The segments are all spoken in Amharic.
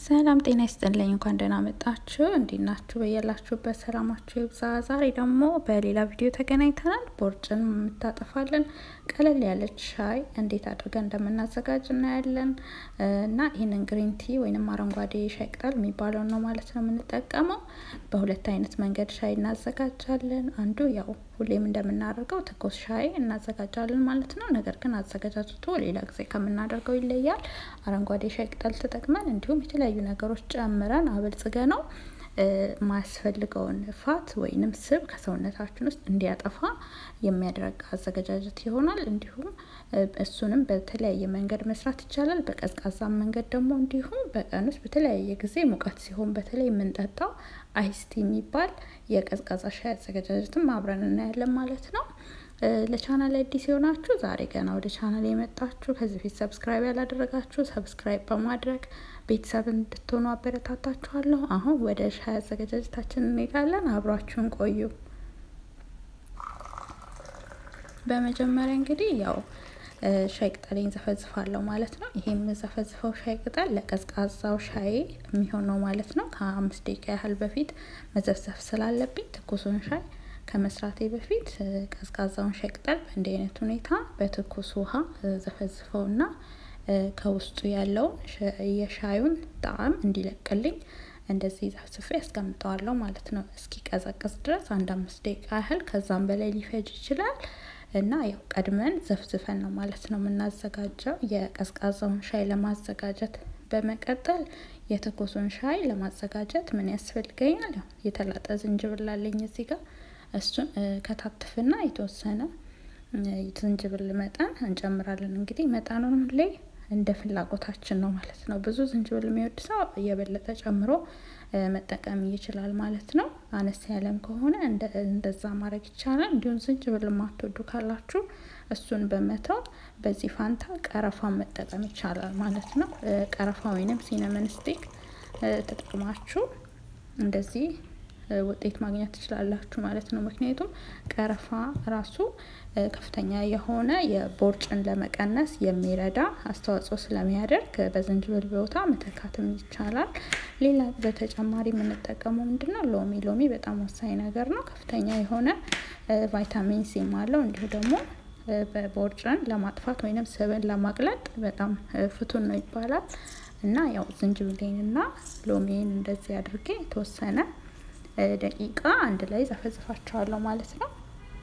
ሰላም ጤና ይስጥልኝ። እንኳን ደህና መጣችሁ። እንዴት ናችሁ? በያላችሁበት ሰላማችሁ ይብዛ። ዛሬ ደግሞ በሌላ ቪዲዮ ተገናኝተናል። ቦርጭን የምታጠፋልን ቀለል ያለች ሻይ እንዴት አድርገን እንደምናዘጋጅ እናያለን እና ይህንን ግሪን ቲ ወይንም አረንጓዴ ሻይ ቅጠል የሚባለውን ነው ማለት ነው የምንጠቀመው። በሁለት አይነት መንገድ ሻይ እናዘጋጃለን። አንዱ ያው ሁሌም እንደምናደርገው ትኩስ ሻይ እናዘጋጃለን ማለት ነው። ነገር ግን አዘገጃጀቱ ሌላ ጊዜ ከምናደርገው ይለያል። አረንጓዴ ሻይ ቅጠል ተጠቅመን እንዲሁም የተለያዩ ነገሮች ጨምረን አበልጽገ ነው ማያስፈልገውን ፋት ወይንም ስብ ከሰውነታችን ውስጥ እንዲያጠፋ የሚያደርግ አዘገጃጀት ይሆናል። እንዲሁም እሱንም በተለያየ መንገድ መስራት ይቻላል። በቀዝቃዛ መንገድ ደግሞ እንዲሁም በቀን ውስጥ በተለያየ ጊዜ ሙቀት ሲሆን በተለይ የምንጠጣው አይስቲ የሚባል የቀዝቃዛ ሻይ አዘገጃጀትም አብረን እናያለን ማለት ነው። ለቻናል አዲስ የሆናችሁ ዛሬ ገና ወደ ቻናል የመጣችሁ ከዚህ በፊት ሰብስክራይብ ያላደረጋችሁ ሰብስክራይብ በማድረግ ቤተሰብ እንድትሆኑ አበረታታችኋለሁ። አሁን ወደ ሻይ አዘገጃጀታችን እንሄዳለን። አብሯችሁን ቆዩ። በመጀመሪያ እንግዲህ ያው ሻይ ቅጠሌን ዘፈዝፋለሁ ማለት ነው። ይሄ የምዘፈዝፈው ሻይ ቅጠል ለቀዝቃዛው ሻይ የሚሆነው ማለት ነው። ከአምስት ደቂቃ ያህል በፊት መዘፍዘፍ ስላለብኝ ትኩሱን ሻይ ከመስራቴ በፊት ቀዝቃዛውን ሻይ ቅጠል በእንዲህ አይነት ሁኔታ በትኩስ ውሃ ዘፈዝፈውና ከውስጡ ያለውን የሻዩን ጣዕም እንዲለቅልኝ እንደዚህ ዘፍዝፌ ያስቀምጠዋለሁ ማለት ነው። እስኪ ቀዘቅዝ ድረስ አንድ አምስት ደቂቃ ያህል ከዛም በላይ ሊፈጅ ይችላል። እና ያው ቀድመን ዘፍዝፈን ነው ማለት ነው የምናዘጋጀው የቀዝቃዛውን ሻይ ለማዘጋጀት። በመቀጠል የትኩሱን ሻይ ለማዘጋጀት ምን ያስፈልገኛል? ያው የተላጠ ዝንጅብል አለኝ እዚህ ጋር እሱን ከታትፍና የተወሰነ ዝንጅብል መጠን እንጨምራለን። እንግዲህ መጠኑን ሁሌ እንደ ፍላጎታችን ነው ማለት ነው። ብዙ ዝንጅብል የሚወድ ሰው እየበለጠ ጨምሮ መጠቀም ይችላል ማለት ነው። አነስ ያለም ከሆነ እንደዛ ማድረግ ይቻላል። እንዲሁም ዝንጅብል የማትወዱ ካላችሁ እሱን በመተው በዚህ ፋንታ ቀረፋ መጠቀም ይቻላል ማለት ነው። ቀረፋ ወይንም ሲነመን ስቲክ ተጠቅማችሁ እንደዚህ ውጤት ማግኘት ትችላላችሁ ማለት ነው። ምክንያቱም ቀረፋ ራሱ ከፍተኛ የሆነ የቦርጭን ለመቀነስ የሚረዳ አስተዋጽኦ ስለሚያደርግ በዝንጅብል ቦታ መተካትም ይቻላል። ሌላ በተጨማሪ የምንጠቀመው ምንድነው? ሎሚ ሎሚ በጣም ወሳኝ ነገር ነው። ከፍተኛ የሆነ ቫይታሚን ሲም አለው። እንዲሁ ደግሞ በቦርጭን ለማጥፋት ወይንም ስብን ለማቅለጥ በጣም ፍቱን ነው ይባላል። እና ያው ዝንጅብሌንና ሎሚን እንደዚህ አድርጌ የተወሰነ ደቂቃ አንድ ላይ ዘፈዝፋቸዋለሁ ማለት ነው።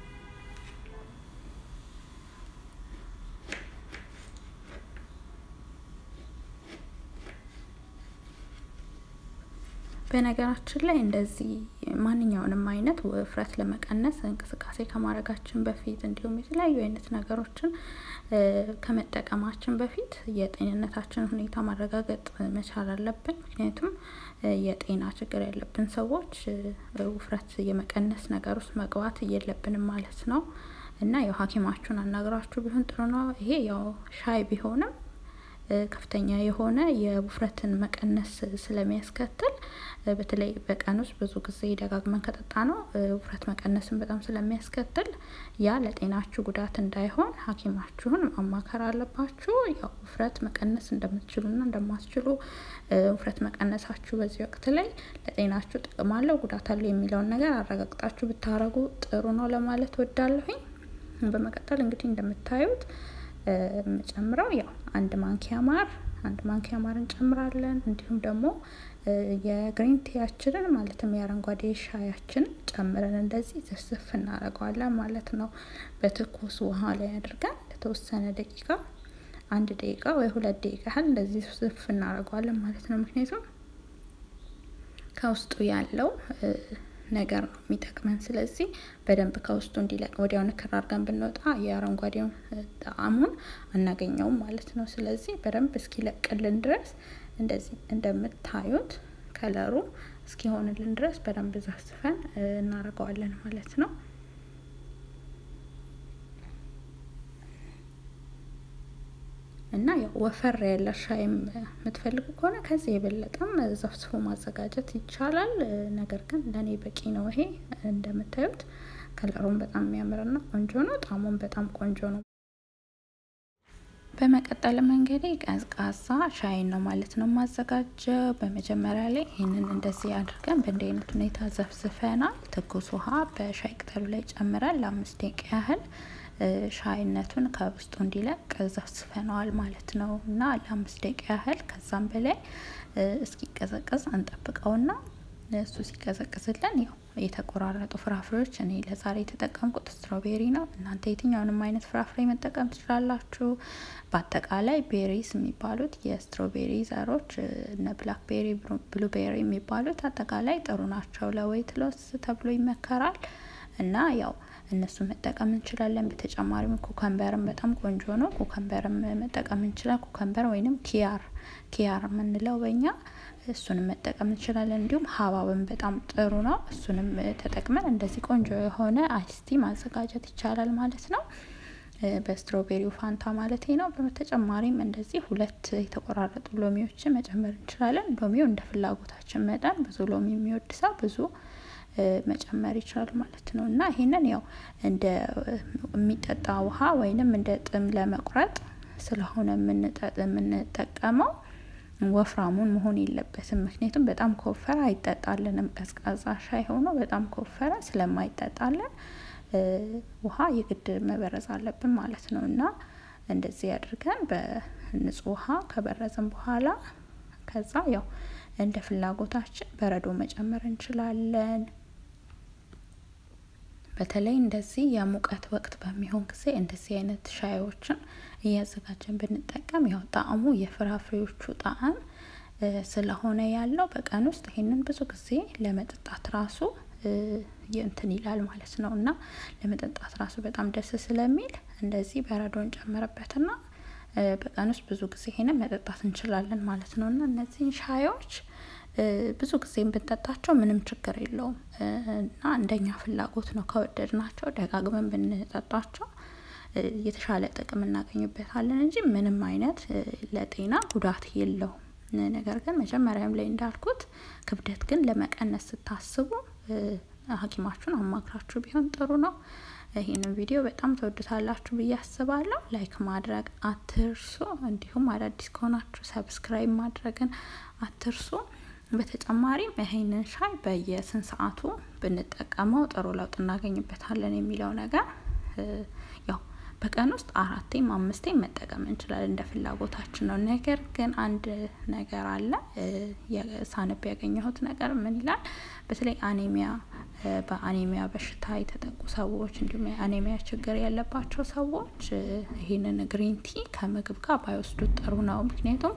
በነገራችን ላይ እንደዚህ ማንኛውንም አይነት ውፍረት ለመቀነስ እንቅስቃሴ ከማድረጋችን በፊት እንዲሁም የተለያዩ አይነት ነገሮችን ከመጠቀማችን በፊት የጤንነታችን ሁኔታ ማረጋገጥ መቻል አለብን። ምክንያቱም የጤና ችግር ያለብን ሰዎች ውፍረት የመቀነስ ነገር ውስጥ መግባት የለብንም ማለት ነው። እና ያው ሐኪማችሁን አናግራችሁ ቢሆን ጥሩ ነው። ይሄ ያው ሻይ ቢሆንም ከፍተኛ የሆነ የውፍረትን መቀነስ ስለሚያስከትል በተለይ በቀን ውስጥ ብዙ ጊዜ ደጋግመን ከጠጣ ነው ውፍረት መቀነስን በጣም ስለሚያስከትል ያ ለጤናችሁ ጉዳት እንዳይሆን ሐኪማችሁን ማማከር አለባችሁ። ያው ውፍረት መቀነስ እንደምትችሉና እንደማትችሉ ውፍረት መቀነሳችሁ በዚህ ወቅት ላይ ለጤናችሁ ጥቅም አለው ጉዳት አለው የሚለውን ነገር አረጋግጣችሁ ብታረጉ ጥሩ ነው ለማለት ወዳለሁኝ። በመቀጠል እንግዲህ እንደምታዩት የምጨምረው ያው አንድ ማንኪያ ማር አንድ ማንኪያ ማር እንጨምራለን። እንዲሁም ደግሞ የግሪን ቲያችንን ማለትም የአረንጓዴ ሻያችንን ጨምረን እንደዚህ ዝፍዝፍ እናደርገዋለን ማለት ነው። በትኩስ ውሃ ላይ አድርገን ለተወሰነ ደቂቃ አንድ ደቂቃ ወይ ሁለት ደቂቃ ያህል እንደዚህ ዝፍዝፍ እናደርገዋለን ማለት ነው። ምክንያቱም ከውስጡ ያለው ነገር ነው የሚጠቅመን። ስለዚህ በደንብ ከውስጡ እንዲለቅ ወዲያው ንክር አድርገን ብንወጣ የአረንጓዴውን ጣዕሙን አናገኘውም ማለት ነው። ስለዚህ በደንብ እስኪለቅልን ድረስ እንደዚህ እንደምታዩት ከለሩ እስኪሆንልን ድረስ በደንብ ዘፍዝፈን እናደርገዋለን ማለት ነው። እና ያው ወፈር ያለ ሻይ የምትፈልጉ ከሆነ ከዚህ የበለጠም ዘፍዝፎ ማዘጋጀት ይቻላል። ነገር ግን ለእኔ በቂ ነው። ይሄ እንደምታዩት ከለሩን በጣም የሚያምርና ቆንጆ ነው። ጣዕሙን በጣም ቆንጆ ነው። በመቀጠልም እንግዲህ ቀዝቃዛ ሻይን ነው ማለት ነው የማዘጋጀው። በመጀመሪያ ላይ ይህንን እንደዚህ አድርገን በእንዲህ አይነት ሁኔታ ዘፍዝፈናል። ትኩስ ውሃ በሻይ ቅጠሉ ላይ ጨምረን ለአምስት ደቂቃ ያህል ሻይነቱን ከውስጡ እንዲለቅ ዘፍዝፈነዋል ማለት ነው እና ለአምስት ደቂቃ ያህል ከዛም በላይ እስኪቀዘቅዝ እንጠብቀውና እሱ ሲቀዘቅዝልን ያው የተቆራረጡ ፍራፍሬዎች እኔ ለዛሬ የተጠቀምኩት ስትሮቤሪ ነው። እናንተ የትኛውንም አይነት ፍራፍሬ መጠቀም ትችላላችሁ። በአጠቃላይ ቤሪስ የሚባሉት የስትሮቤሪ ዘሮች እነ ብላክቤሪ፣ ብሉቤሪ የሚባሉት አጠቃላይ ጥሩ ናቸው። ለዌይት ሎስ ተብሎ ይመከራል እና ያው እነሱ መጠቀም እንችላለን። በተጨማሪም ኩከምበርም በጣም ቆንጆ ነው። ኩከምበርም መጠቀም እንችላለን። ኩከምበር ወይንም ኪያር ኪያር የምንለው በእኛ እሱንም መጠቀም እንችላለን። እንዲሁም ሀባብም በጣም ጥሩ ነው። እሱንም ተጠቅመን እንደዚህ ቆንጆ የሆነ አይስቲ ማዘጋጀት ይቻላል ማለት ነው። በስትሮቤሪው ፋንታ ማለት ነው። በተጨማሪም እንደዚህ ሁለት የተቆራረጡ ሎሚዎችን መጨመር እንችላለን። ሎሚው እንደ ፍላጎታችን መጠን ብዙ ሎሚ የሚወድ ሰው ብዙ መጨመር ይችላል ማለት ነው እና ይሄንን ያው እንደ የሚጠጣ ውሃ ወይንም እንደ ጥም ለመቁረጥ ስለሆነ የምንጠቀመው ወፍራሙን መሆን የለበትም። ምክንያቱም በጣም ከወፈረ አይጠጣልንም። ቀዝቃዛ ሻይ ሆኖ በጣም ከወፈረ ስለማይጠጣልን ውሃ የግድ መበረዝ አለብን ማለት ነው እና እንደዚህ አድርገን በንጹህ ውሃ ከበረዝን በኋላ ከዛ ያው እንደ ፍላጎታችን በረዶ መጨመር እንችላለን። በተለይ እንደዚህ የሙቀት ወቅት በሚሆን ጊዜ እንደዚህ አይነት ሻዮችን እያዘጋጀን ብንጠቀም ያው ጣዕሙ የፍራፍሬዎቹ ጣዕም ስለሆነ ያለው በቀን ውስጥ ይሄንን ብዙ ጊዜ ለመጠጣት ራሱ እንትን ይላል ማለት ነው እና ለመጠጣት ራሱ በጣም ደስ ስለሚል እንደዚህ በረዶን ጨምርበትና በቀን ውስጥ ብዙ ጊዜ ይሄንን መጠጣት እንችላለን ማለት ነው እና እነዚህን ሻዮች ብዙ ጊዜም ብንጠጣቸው ምንም ችግር የለውም እና እንደኛ ፍላጎት ነው። ከወደድናቸው ደጋግመን ብንጠጣቸው የተሻለ ጥቅም እናገኝበታለን እንጂ ምንም አይነት ለጤና ጉዳት የለውም። ነገር ግን መጀመሪያም ላይ እንዳልኩት ክብደት ግን ለመቀነስ ስታስቡ ሐኪማችሁን አማክራችሁ ቢሆን ጥሩ ነው። ይህንን ቪዲዮ በጣም ተወዱታላችሁ ብዬ አስባለሁ። ላይክ ማድረግ አትርሱ። እንዲሁም አዳዲስ ከሆናችሁ ሰብስክራይብ ማድረግን አትርሱ። በተጨማሪም ይሄንን ሻይ በየስንት ሰዓቱ ብንጠቀመው ጥሩ ለውጥ እናገኝበታለን የሚለው ነገር ያው በቀን ውስጥ አራቴም አምስቴም መጠቀም እንችላለን፣ እንደ ፍላጎታችን ነው። ነገር ግን አንድ ነገር አለ ሳነብ ያገኘሁት ነገር ምን ይላል? በተለይ አኔሚያ በአኔሚያ በሽታ የተጠቁ ሰዎች እንዲሁም የአኔሚያ ችግር ያለባቸው ሰዎች ይህንን ግሪን ቲ ከምግብ ጋር ባይወስዱት ጥሩ ነው። ምክንያቱም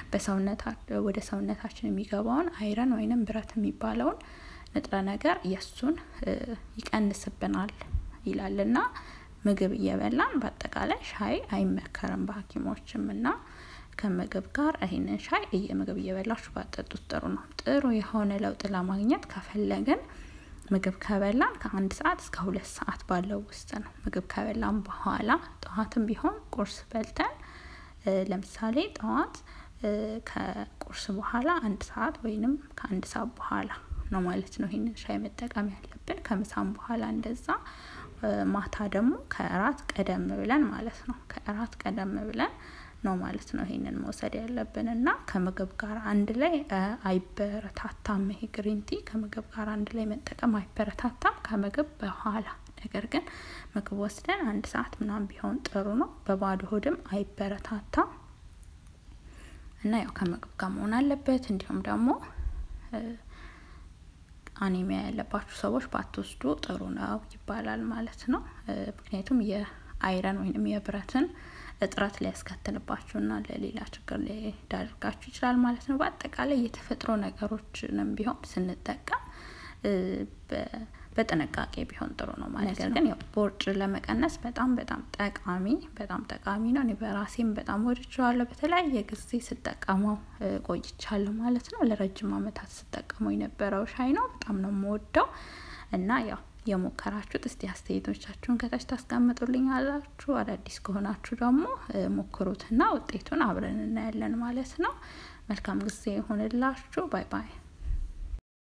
ወደ ሰውነታችን የሚገባውን አይረን ወይንም ብረት የሚባለውን ንጥረ ነገር የእሱን ይቀንስብናል ይላልና ምግብ እየበላን በአጠቃላይ ሻይ አይመከርም በሐኪሞችም እና ከምግብ ጋር ይህንን ሻይ ምግብ እየበላችሁ ባጠጡት ጥሩ ነው። ጥሩ የሆነ ለውጥ ለማግኘት ከፈለግን ምግብ ከበላን ከአንድ ሰዓት እስከ ሁለት ሰዓት ባለው ውስጥ ነው። ምግብ ከበላን በኋላ ጠዋትም ቢሆን ቁርስ በልተን ለምሳሌ ጠዋት ከቁርስ በኋላ አንድ ሰዓት ወይንም ከአንድ ሰዓት በኋላ ነው ማለት ነው ይህንን ሻይ መጠቀም ያለብን። ከምሳም በኋላ እንደዛ ማታ ደግሞ ከእራት ቀደም ብለን ማለት ነው ከእራት ቀደም ብለን ነው ማለት ነው ይሄንን መውሰድ ያለብን እና ከምግብ ጋር አንድ ላይ አይበረታታም። ይሄ ግሪንቲ ከምግብ ጋር አንድ ላይ መጠቀም አይበረታታም ከምግብ በኋላ ነገር ግን ምግብ ወስደን አንድ ሰዓት ምናምን ቢሆን ጥሩ ነው። በባዶ ሆድም አይበረታታም እና ያው ከምግብ ጋር መሆን አለበት። እንዲሁም ደግሞ አኔሚያ ያለባችሁ ሰዎች ባትወስዱ ጥሩ ነው ይባላል ማለት ነው። ምክንያቱም የአይረን ወይንም የብረትን እጥረት ሊያስከትልባችሁና ለሌላ ችግር ሊዳርጋችሁ ይችላል ማለት ነው። በአጠቃላይ የተፈጥሮ ነገሮችንም ቢሆን ስንጠቀም በጥንቃቄ ቢሆን ጥሩ ነው ማለት ነገር ግን ያው ቦርጭ ለመቀነስ በጣም በጣም ጠቃሚ በጣም ጠቃሚ ነው። እኔ በራሴም በጣም ወድጀዋለሁ። በተለያየ ጊዜ ስጠቀመው ቆይቻለሁ ማለት ነው። ለረጅም ዓመታት ስጠቀመው የነበረው ሻይ ነው። በጣም ነው የምወደው እና ያው የሞከራችሁት እስቲ አስተያየቶቻችሁን ከታች ታስቀምጡልኝ አላችሁ። አዳዲስ ከሆናችሁ ደግሞ ሞክሩትና ውጤቱን አብረን እናያለን ማለት ነው። መልካም ጊዜ ይሆንላችሁ። ባይ ባይ